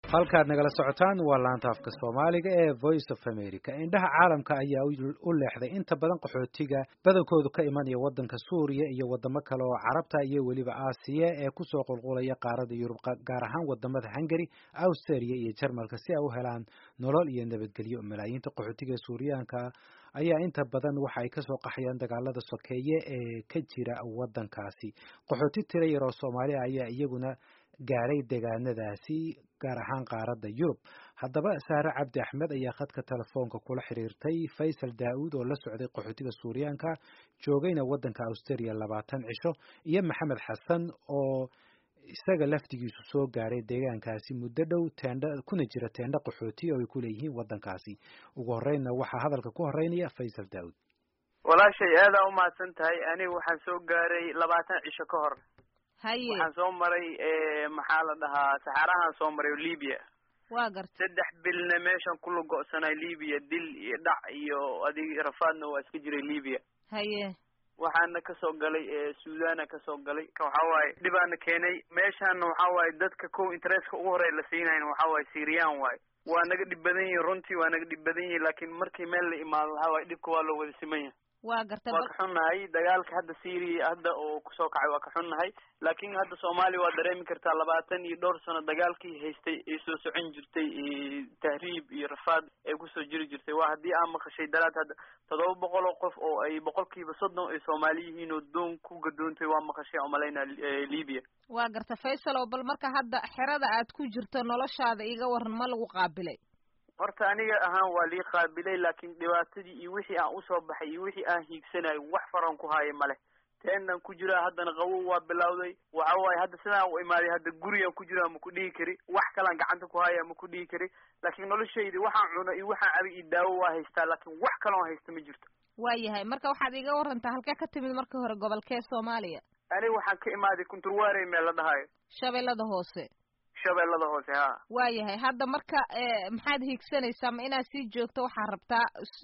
halkaad nagala socotaan waa laanta afka soomaaliga ee voice of america indhaha caalamka ayaa u leexday inta badan qaxootiga badankoodu ka imanaya waddanka suuriya iyo wadamo kale oo carabta iyo weliba aasiya ee kusoo qulqulaya qaarada yurub gaar ahaan wadamada hungary australia iyo jarmalka si ay u helaan nolol iyo nabadgelyo malaayiinta qaxootiga ee suuriyaanka ayaa inta badan waxa ay kasoo qaxayaan dagaalada sokeeye ee ka jira waddankaasi qaxooti tira yar oo soomaaliya ayaa iyaguna gaaray deegaanadaasi gaar ahaan qaaradda yurub haddaba saare cabdi axmed ayaa khadka telefoonka kula xiriirtay faysal daa-uud oo la socday qaxootiga suuriyaanka joogayna waddanka australia labaatan cisho iyo maxamed xasan oo isaga laftigiisu soo gaaray deegaankaasi muddo dhow teendha kuna jira teendha qaxooti oo ay ku leeyihiin waddankaasi ugu horreynna waxaa hadalka ku horeynaya faysal daa-uud walaashay aadaa umahadsan tahay aniga waxaan soo gaaray labaatan cisho ka hor haye waxaan soo maray maxaa la dhahaa saxaarahaan soo maray libya waa garta saddex bilna meeshan kula go-sanay libya dil iyo dhac iyo adig rafaadna waa iska jiray libya haye waxaana kasoo galay suudana kasoo galay waxa waaye dhibaana keenay meeshaana waxa waaye dadka ko interestka ugu horey la siinayn waxa waaye syrian waaye waa naga dhib badan yihin runtii waa naga dhib badan yihin laakiin markii meel la imaado waxa waaye dhibka waa loo wada siman yahay waa garta waa ka xunnahay dagaalka hadda syria hadda oo kusoo kacay waa ka xunnahay laakiin hadda soomaaliya waa dareemi kartaa labaatan iyo dhowr sano dagaalkii haystay ay soo socon jirtay tahriib iyo rafaad ay kusoo jiri jirtay waa haddii aan maqashay daraad hadda toddoba boqol oo qof oo ay boqolkiiba soddon ay soomaali yihiin oo doon ku gadoontay waa maqashay umalaynaa libya waa garta faysal oo bal marka hadda xerada aad ku jirto noloshaada iga waran ma lagu qaabilay horta aniga ahaan waa lii qaabilay laakiin dhibaatadii iyo wixii aan usoo baxay iyo wixii aan hiigsanayo wax faran ku haayo male teenan ku jiraa haddana qawow waa bilawday waxa waaye hadda sidaan u imaaday hadda gurigaan ku jiraa ma ku dhihi kari wax kalaan gacanta ku haya ma ku dhihi kari laakiin noloshaydi waxaan cuno iyo waxaan cabi iyo daawo waa haystaa laakiin wax kaloon haysta ma jirto waayahay marka waxaad iga warantaa halkee ka timid marka hore gobolkee soomaaliya aniga waxaan ka imaaday kunturwaarey meel la dhahayo shabeellada hoose shabeellada hoose ha waayahay hadda marka maxaad hiigsanaysaa ma inaad sii joogto waxaad rabtaa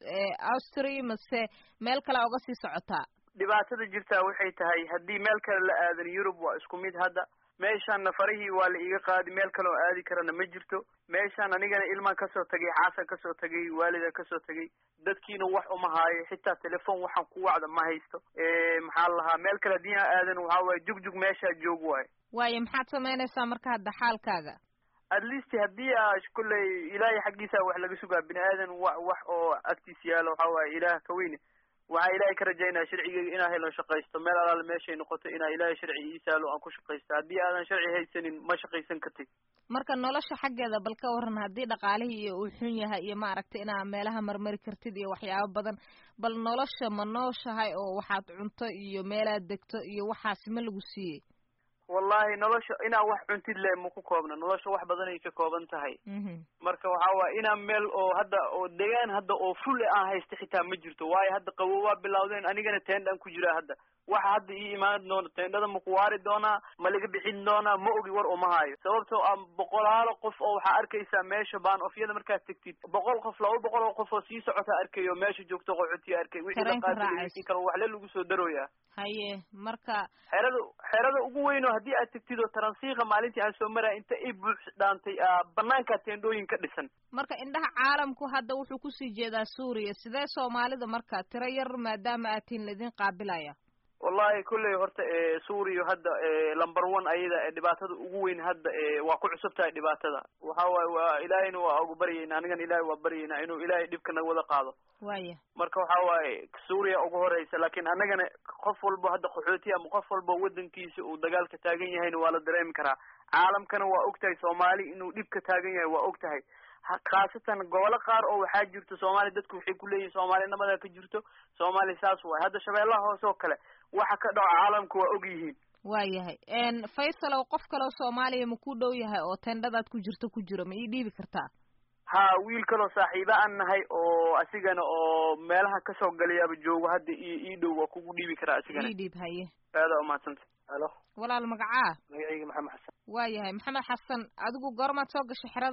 austria mase meel kale oga sii socotaa dhibaatada jirtaa waxay tahay haddii meel kale la aadan yurub waa isku mid hadda meeshaanna farihii waa la iiga qaadi meel kale oo aadi karana ma jirto meeshaan anigana ilmaan kasoo tagay xaasan kasoo tagay waalida kasoo tagay dadkiina wax uma haayo xitaa telefon waxaan ku wacda ma haysto maxaa la lahaa meel kale haddii aan aadan waxa waaye jugjug meeshaa joog waayo waayo maxaad samaynaysaa marka hadda xaalkaaga at least haddii a kulley ilaahay xaggiisa wax laga sugaa bini aadan wa wax oo agtiis yaalo waxa waaye ilaah ka weyne waxaa ilaahay ka rajaynaya sharcigeyga inaa helo shaqaysto meel alaale meeshay noqoto inaa ilaahay sharci ii saalo aan ku shaqaysto haddii aadan sharci haysanin ma shaqaysan kartid marka nolosha xaggeeda bal ka waran haddii dhaqaalihii iyo uu xun yahay iyo maaragtay inaa meelaha marmari kartid iyo waxyaabo badan bal nolosha ma nooshahay oo waxaad cunto iyo meelaad degto iyo waxaasi ma lagu siiyey wallahi nolosha inaa wax cuntid le ma ku koobna nolosha wax badanay ka kooban tahay marka waxa waaye inaa meel oo hadda oo degaan hadda oo ful aan haysta xitaa ma jirto waayo hadda qawo waa bilawdeen anigana teendhaan ku jiraa hadda waxa hadda ii imaan doona teendhada ma ku waari doonaa ma laga bixin doonaa ma ogi war uma hayo sababtoo a boqolaalo qof oo waxaa arkaysaa meesha baan ofyada markaad tegtid boqol qof laba boqol oo qof oo sii socota arkayo meesha joogto qoxotiya arkay wixii la qaatay wixii kale waxle lagu soo darooyaa haye marka xerada xerada ugu weyn oo haddii aad tegtid oo taransiika maalintii aan soo maraya inta ay buux dhaantay banaankaa teendhooyin ka dhisan marka indhaha caalamku hadda wuxuu kusii jeedaa suuriya sidee soomaalida marka tiro yar maadaama aad tihin laidin qaabilaya wallahi kulley horta suuriya hadda lumber one ayada dhibaatada ugu weyn hadda waa ku cusub tahay dhibaatada waxa waaye waa ilaahayna waa ugu baryayna anigana ilahay waa baryaynaa inuu ilaahay dhibka naga wada qaado waya marka waxa waaye suuriya ugu horeysa laakiin annagana qof walbo hadda qaxooti ama qof walbo waddankiisa uu dagaalka taagan yahayna waa la dareemi karaa caalamkana waa og tahay soomaali inuu dhibka taagan yahay waa og tahay khaasatan gobolo qaar oo waxaa jirto soomaaliya dadku waxay kuleeyihin soomaaliya nabada ka jirto soomaaliya saas waay hadda shabeellaha hoose oo kale waxa ka dhaco caalamku waa og yihiin waayahay faysalow qof kaleo soomaaliya ma ku dhow yahay oo tendhadaad ku jirto ku jiro ma ii dhiibi kartaa ha wiil kaloo saaxiiba aan nahay oo asigana oo meelaha kasoo galayaaba joogo hadda i ii dhow waa kugu dhiibi karaa asigana ii dhiib haye aadaa umahadsanta halo walaal magacaa magacayga maxamed xasan waayahay maxamed xasan adigu goormaad soo gashay xeradan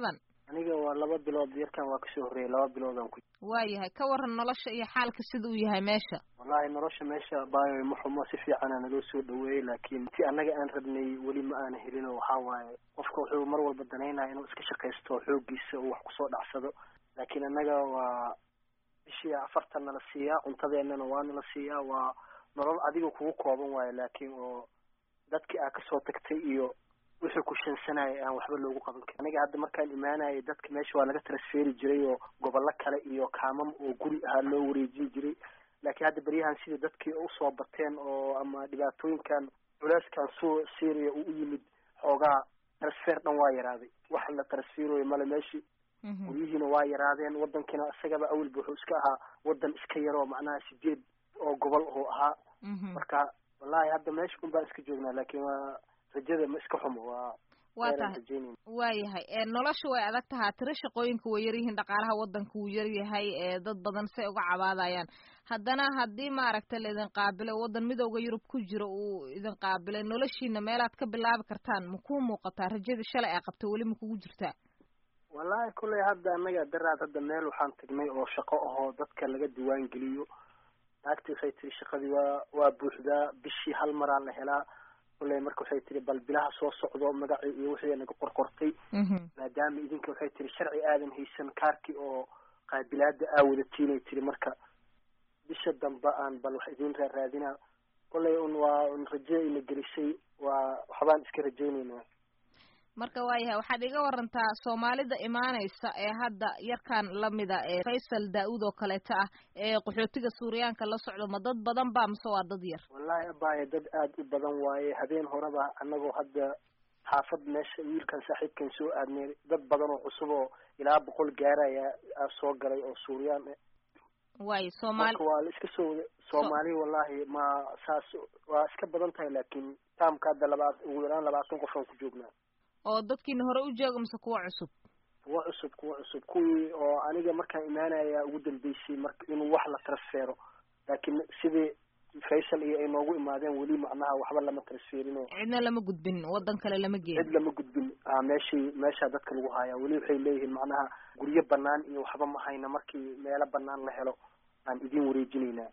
aniga waa laba bilood yarkan waa kasoo horreeyay laba biloodaan ku waayahay ka waran nolosha iyo xaalka sida uu yahay meesha wallahi nolosha meesha baayo ma xumo si fiicana naloo soo dhaweeyey laakiin ti annaga aan rabnay weli ma aana helin oo waxaa waaye qofka wuxuu mar walba danaynaya inuu iska shaqaysto xooggiisa uu wax kusoo dhacsado laakiin annaga waa bishii afartan nala siiyaa cuntadeennana waa nala siiyaa waa nolol adiga kugu kooban waayo laakiin oo dadkii aa kasoo tagtay iyo wixii ku shansanaya aan waxba loogu qaban karin aniga hadda markaan imaanayay dadka meesha waa laga transferi jiray oo gobollo kale iyo kaamam oo guri ahaa loo wareejin jiray laakiin hadda beryahan sida dadkii usoo bateen oo ama dhibaatooyinkan culeyskan suu syria uu u yimid xoogaa transfer dhan waa yaraaday wax la transferoyo male meeshii guryihiina waa yaraadeen wadankiina isagaba awalba wuxuu iska ahaa wadan iska yaroo macnaha sideed oo gobol oo ahaa marka wallahi hadda meesha un baan iska joognaa laakiin waa rajada ma iska xumo waa waa tahay waayahay nolosha way adag tahaa tiro shaqooyinka way yaryihiin dhaqaalaha wadanka wuu yaryahay dad badan say uga cabaadayaan haddana haddii maaragtay laidin qaabilay wadan midooda yurub ku jiro uu idin qaabilay noloshiina meelaad ka bilaabi kartaan ma kuu muuqataa rajadii shalay ay qabtay weli ma kugu jirtaa wallahi kulley hadda annaga daraad hadda meel waxaan tagnay oo shaqo ahoo dadka laga diwaan geliyo naagti waxay tiri shaqadii waa waa buuxdaa bishii hal maraa la helaa kulley marka waxay tiri bal bilaha soo socdo magacii iyo wixii naga qorqortay maadaama idinka waxay tiri sharci aadan haysan kaarkii oo qaabilaada aa wadatiin ay tiri marka bisha dambe aan bal wax idin raaraadinaa kulley un waa un rajo ina gelisay waa waxbaan iska rajaynaynaa marka waayahay waxaad iga warantaa soomaalida imaanaysa ee hadda yarkan lamida ee faysal daa-uud oo kaleeto ah ee qaxootiga suuriyaanka la socdo ma dad badan ba mise waa dad yar wallahi abaaye dad aada u badan waaye habeen horeba annagoo hadda xaafad meesha wiilkan saaxiibkan soo aadnay dad badan oo cusub oo ilaa boqol gaaraya soo galay oo suuriyaan eh waayo soomaali marka waa la iska soo wada soomaali wallahi ma saas waa iska badan tahay laakiin taamka hadda labaad ugu yaraan labaatan qof aan ku joognaa oo dadkiina hore u jooga mise kuwa cusub kuwa cusub kuwa cusub kuwii oo aniga markaan imaanaya ugu dambeysay marka inuu wax la transfero laakiin sidii faysal iyo ay noogu imaadeen weli macnaha waxba lama transferino cidna lama gudbin wadan kale lama geeyin cid lama gudbin a meeshii meeshaa dadka lagu hayaa weli waxay leeyihiin macnaha guryo banaan iyo waxba ma hayna markii meelo banaan la helo aan idin wareejinaynaa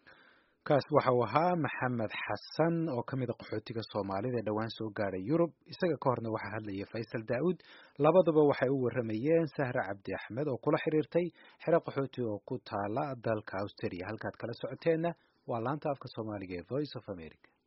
kaas waxa uu ahaa maxamed xasan oo ka mid a qaxootiga soomaalida ee dhowaan soo gaadhay yurub isaga ka horna waxaa hadlayay faysal daa'uud labaduba waxay u warramayeen sahre cabdi axmed oo kula xiriirtay xero qaxooti oo ku taala dalka australia halkaad kala socoteenna waa laanta afka soomaaliga ee voice of america